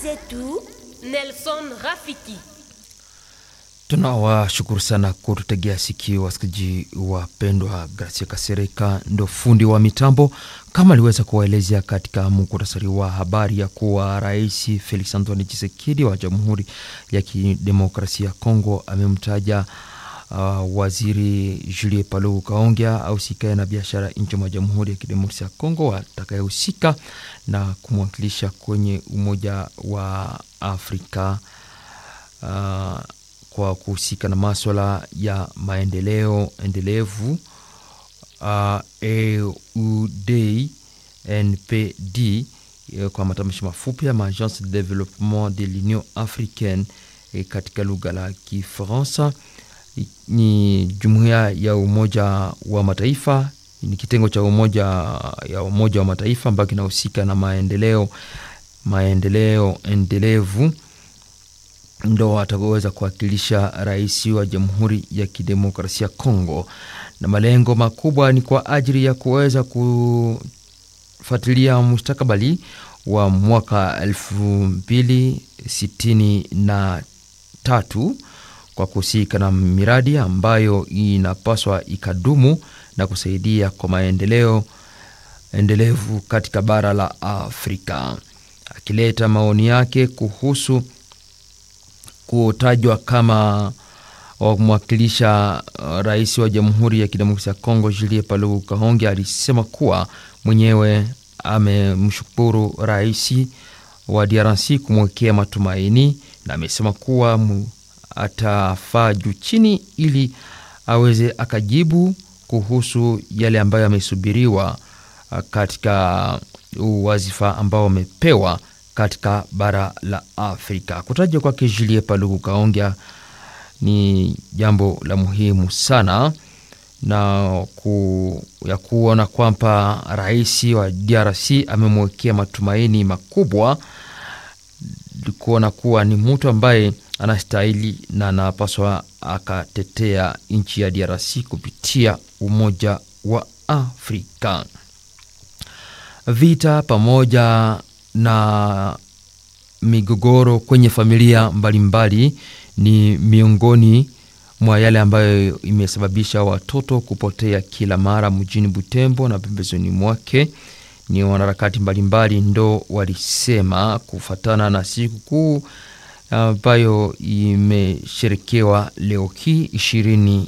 zetu Nelson Rafiki. Tunawashukuru sana kututegea sikio wasikilizaji wapendwa. Gracia Kasereka ndo fundi wa mitambo, kama aliweza kuwaelezea katika muktasari wa habari ya kuwa Rais Felix Antoine Tshisekedi wa Jamhuri ya Kidemokrasia ya Kongo amemtaja uh, waziri Julie Paluku Kaongea ausikae na biashara nchi mwa Jamhuri ya Kidemokrasia ya Kongo atakayehusika na kumwakilisha kwenye Umoja wa Afrika uh, kwa kuhusika na maswala ya maendeleo endelevu uh, EUDNPD kwa matamshi mafupi ya Agence de Developpement de l'Union Africaine e, katika lugha la Kifaransa. Ni jumuiya ya Umoja wa Mataifa, ni kitengo cha umoja ya Umoja wa Mataifa ambayo kinahusika na maendeleo maendeleo endelevu ndo ataweza kuwakilisha rais wa Jamhuri ya Kidemokrasia ya Kongo, na malengo makubwa ni kwa ajili ya kuweza kufuatilia mustakabali wa mwaka elfu mbili sitini na tatu kwa kuhusika na miradi ambayo inapaswa ikadumu na kusaidia kwa maendeleo endelevu katika bara la Afrika, akileta maoni yake kuhusu kutajwa kama wamwakilisha uh, rais wa Jamhuri ya Kidemokrasia ya Kongo Julie Paluku Kahonge alisema kuwa mwenyewe amemshukuru rais wa DRC kumwekea matumaini, na amesema kuwa atafaa juu chini ili aweze akajibu kuhusu yale ambayo amesubiriwa uh, katika uwazifa ambao amepewa katika bara la Afrika. Kutajwa kwake Julie Paluku Kaongea ni jambo la muhimu sana na ku, ya kuona kwamba rais wa DRC amemwekea matumaini makubwa, kuona kuwa ni mtu ambaye anastahili na anapaswa akatetea nchi ya DRC kupitia Umoja wa Afrika. Vita pamoja na migogoro kwenye familia mbalimbali mbali, ni miongoni mwa yale ambayo imesababisha watoto kupotea kila mara mjini Butembo na pembezoni mwake. Ni wanaharakati mbalimbali ndo walisema kufatana na sikukuu ambayo imesherekewa leo hii ishirini